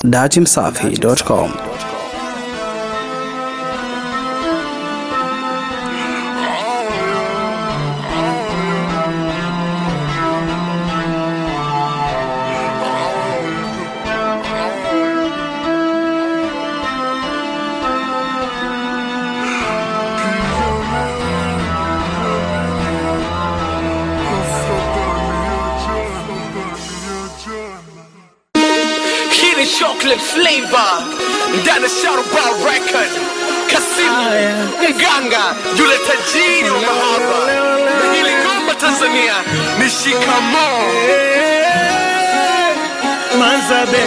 datimsafi.com. Hii ni chocolate flavor ndani ya Sharuba record. Kasimu mganga yule tajiri wa mahaba na hili ngoma Tanzania ni shikamoo. Manzabe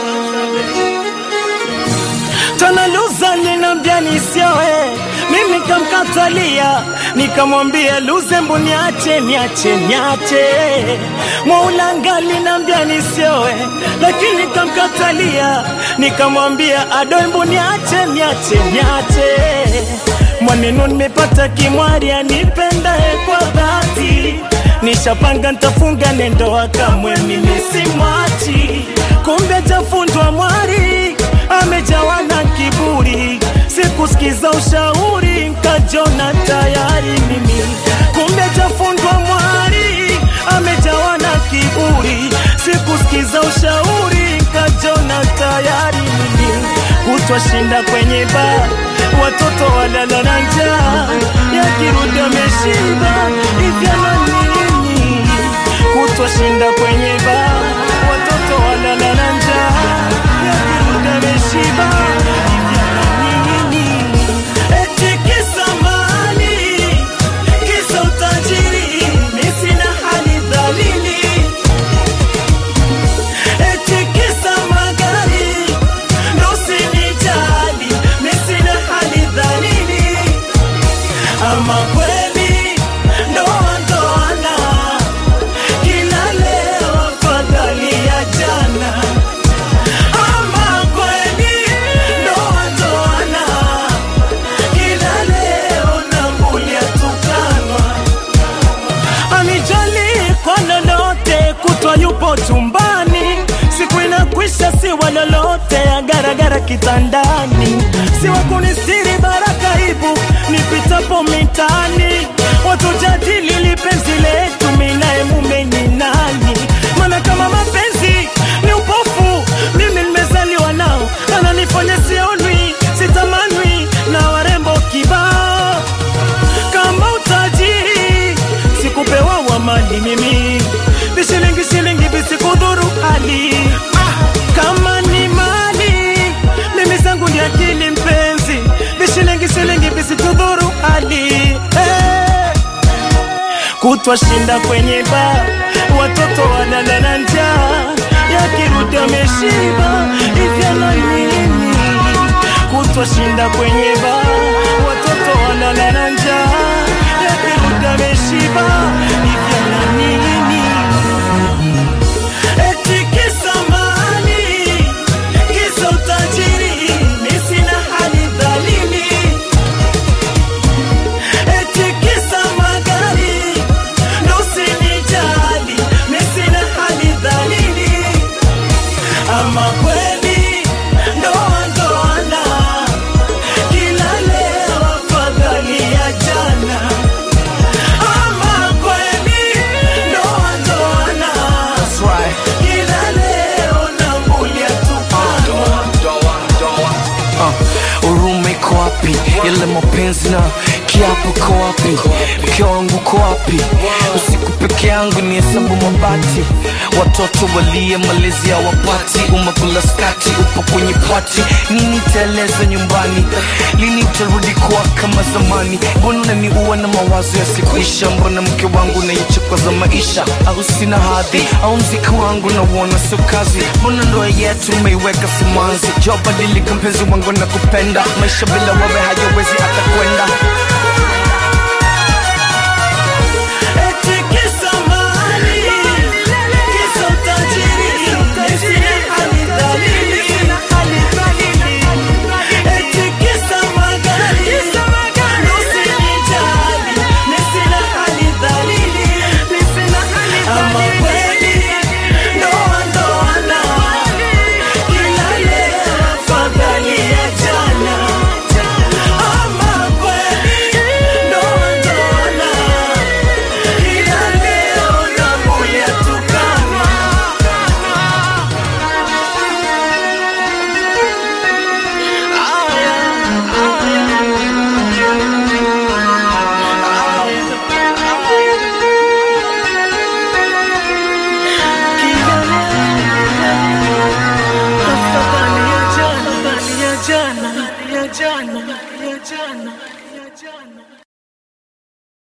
Tanaluza ninambia nisioe, mimi kamkatalia, nikamwambia luze mbu niache, niache, niache. Mwaulanga linambia nisioe, lakini kamkatalia, nikamwambia adoe mbu niache, niache, niache. Mwanenu nimepata kimwari anipendae kwa dhati, nishapanga ntafunga nendoa kamwe mimi simwachi, kumbe jafundwa mwari amejawa na kiburi, sikusikiza ushauri, nkajona tayari mimi, kumbe jafundwa mwari amejawa na kiburi, sikusikiza ushauri, nkajona tayari mimi, kutwa shinda kwenye baa, watoto walala na njaa, yakirudi ameshiba, ivyana nini? Kutwa shinda kwenye baa, watoto walala na njaa, yakirudi ameshiba, ivyana nini? Eti kisa mali, kisa utajiri, mi sina hali dhalili Eti kisa magari, ndo usinijali, mi sina hali dhalili. Ama kweli ndoa ndoana, kila leo afadhali ya jana. Ama kweli ndoa ndoana, kila leo nambulia tukanwa anijali kwa lolote, kutwa yupo chumbani, siku inakwisha, si wa lolote, agaragara kitandani, si wa kunistiri baraka ibu nipitapo mitani, watu jadili lipenzi letu, minae mume ni nani? Maana kama mapenzi ni upofu, mimi nimezaliwa nao, ananifanya sionwi, sitamanwi na warembo kibao kama utajiri sikupewa wa mali mimi vishilingi shilingi visikudhuru hali kama ni mali mimi zangu ni akili mpenzi vishilingi shilingi visitudhuru hali hey. kutwa shinda kwenye baa watoto walala na njaa yakirudi ameshiba ivyana nini kutwa shinda kwenye baa watoto walala na njaa yakirudi ameshiba ivyana nini eti kisa mali kisa utajiri mi sina hali dhalili eti kisa magari ndo usinijali mi sina hali dhalili ama kweli ndoa ndoana kila leo afadhali ya jana ama kweli ndoa ndoana kila leo nambulia tupanwa Uh, huruma iko wapi? Yale mapenzi na kiapo ko wapi? Mke wangu ko wapi? Usiku peke yangu ni hesabu mabati, watoto walie malezi ya wapati, umekula skati, upo kwenye pati, nini taeleza nyumbani? Lini utarudi kuwa kama zamani? Mbona unaniua na mawazo yasikuisha? Mbona mke wangu naichukwa za maisha? Au sina hadhi? Au mziki wangu nauona sio kazi? Mbona ndoa yetu umeiweka simanzi? Jua badilika mpenzi wangu na kupenda, maisha bila wewe hayawezi hata kwenda. eti kisa mali kisa utajiri mi sina hali dhalili eti kisa magari ndo usinijali mi sina hali dhalili ama kweli ndoa ndoana kila jana